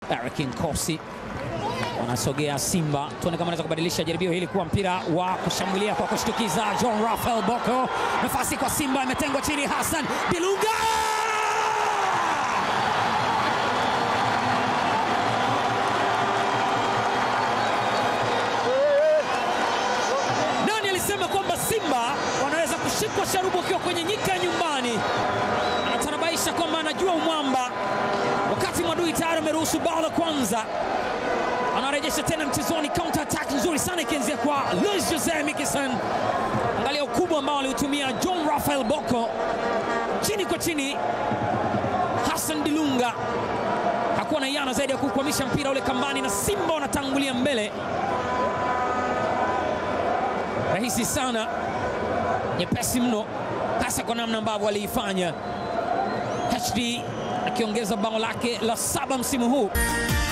Eric Nkosi wanasogea Simba, tuone kama anaweza kubadilisha jaribio hili kuwa mpira wa kushambulia kwa kushtukiza. John Rafael Boko, nafasi kwa Simba, imetengwa chini. Hassan Dilunga Nani alisema kwamba Simba wanaweza kushikwa sharubu wakiwa kwenye nyika ya nyumbani? Anatanabaisha kwamba anajua umwamba, wakati Mwadui tayari ameruhusu bao la kwanza. Anarejesha tena mchezoni, counter attack nzuri sana ikianzia kwa Luis Jose Mikison. Angalia ukubwa ambao aliutumia John Rafael Boko, chini kwa chini. Hassan Dilunga hakuwa na yana zaidi ya kukwamisha mpira ule kambani, na Simba wanatangulia mbele rahisi sana, nyepesi mno, hasa kwa namna ambavyo aliifanya. HD akiongeza bao lake la saba msimu huu.